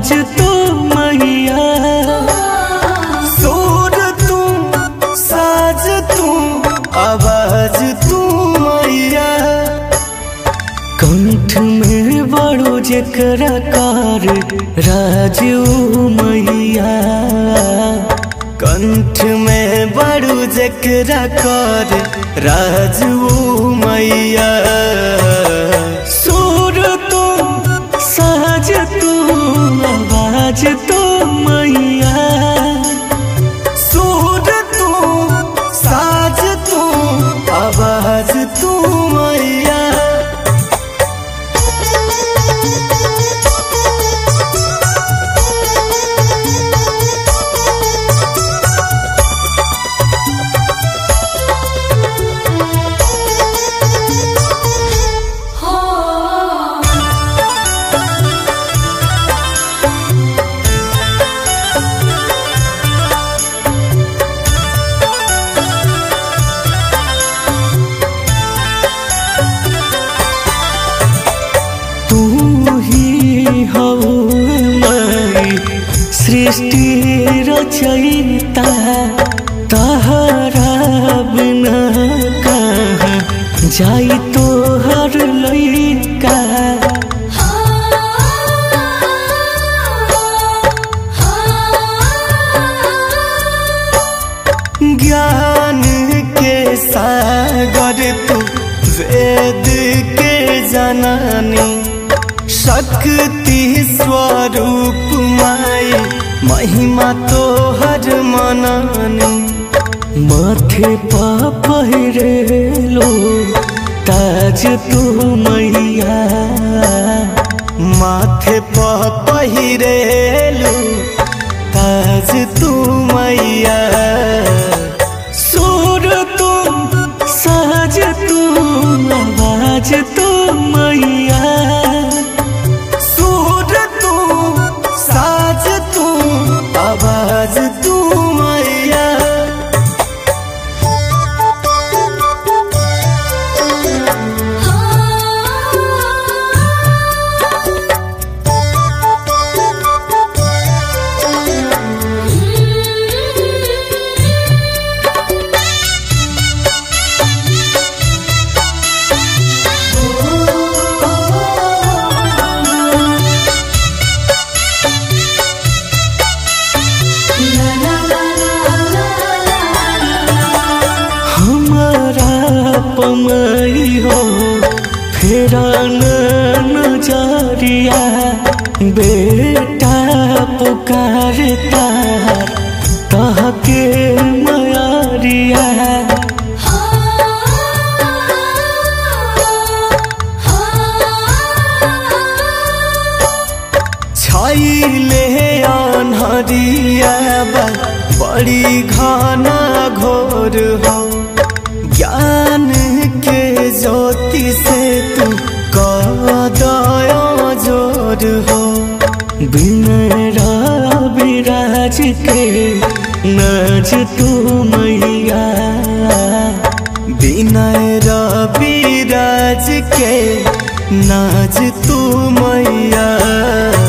बाज तू मैया सुर तू साज तू आवाज तू मैया कंठ में बड़ो जकरा कार राजू मैया कंठ में बड़ो जकरा कार राजू मैया सुर तू साज तू आवाज तू मैया सुर तू साज तू आवाज तू मैया तू ही हो माई सृष्टि रचयिता तहरा बिना कहाँ जाई तो हर लइका ज्ञान के सागर तू वेद के जननी शक्ति स्वरूप माई महिमा तो हर मननी माथे पा पहिरेलो ताज तू मैया माथे पा पहिरेलो ताज तू मैया सुर तू साज तू आवाज तू मैया सुर तू साज तू आवाज तू मैया हमारा पमई हो फेरा नजरिया बेटा पुकारता तहके मयारिया छाइले अनहरिया बा बड़ी घना घोर हो ज्ञान के ज्योति से तू कदया जोर हो बिनरा विराज के नाच तू मैया विनय रविराज के नाच तू मैया